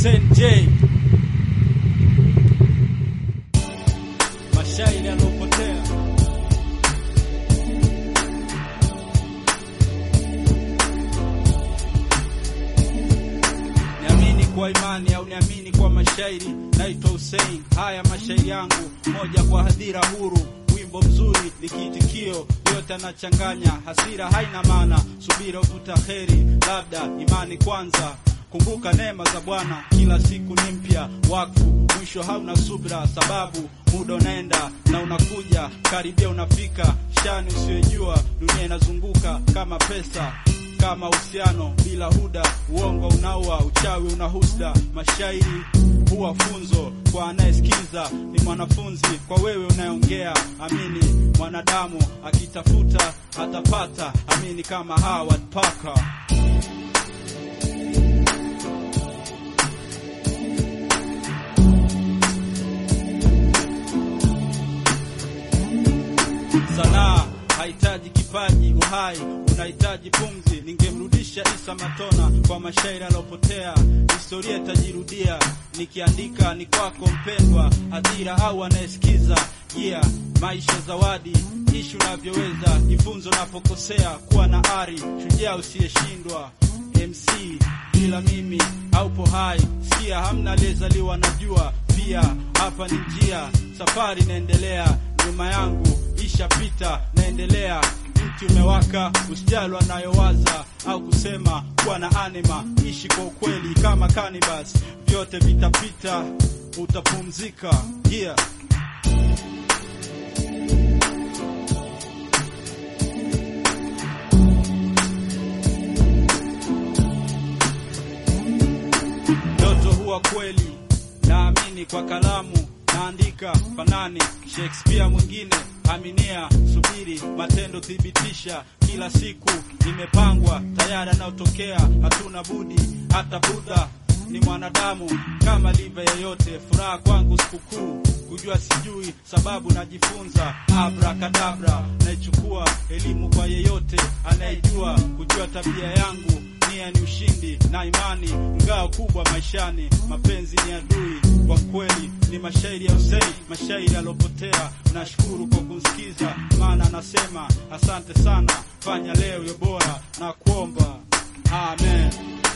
Hussein J mashairi yalopotea niamini kwa imani au niamini kwa mashairi naitwa Hussein haya mashairi yangu moja kwa hadhira huru wimbo mzuri likiitikio yote anachanganya hasira haina maana subira uvuta heri labda imani kwanza kumbuka neema za bwana kila siku ni mpya wakfu mwisho hauna subra sababu muda unaenda na unakuja karibia unafika shani usiyojua dunia inazunguka kama pesa kama uhusiano bila huda uongo unaua uchawi una husda mashairi huwa funzo kwa anayesikiza ni mwanafunzi kwa wewe unayeongea amini mwanadamu akitafuta atapata amini kama Howard Parker sanaa hahitaji kipaji uhai unahitaji pumzi ningemrudisha isa matona kwa mashairi aliopotea historia itajirudia nikiandika ni kwako mpendwa hadhira au anayesikiza yeah maisha zawadi ishi unavyoweza jifunze unapokosea kuwa na ari shujaa usiyeshindwa mc bila mimi haupo hai sikia hamna aliyezaliwa na jua pia hapa ni njia safari inaendelea nyuma yangu ishapita naendelea mti umewaka usijali anayowaza au kusema kuwa na anima ishi kwa ukweli kama canibus vyote vitapita utapumzika yeah ndoto huwa kweli naamini kwa kalamu naandika fanani Shakespeare mwingine aminia subiri matendo thibitisha kila siku imepangwa tayari anayotokea hatuna budi hata Buddha ni mwanadamu kama liva yeyote furaha kwangu sikukuu kujua sijui sababu najifunza abrakadabra naichukua elimu kwa yeyote anayejua kujua tabia yangu nia ni ushindi na imani ngao kubwa maishani mapenzi ni adui kwa kweli ni mashairi ya Hussein mashairi yalopotea nashukuru kwa kunsikiza maana anasema asante sana fanya leo yo bora na kuomba amen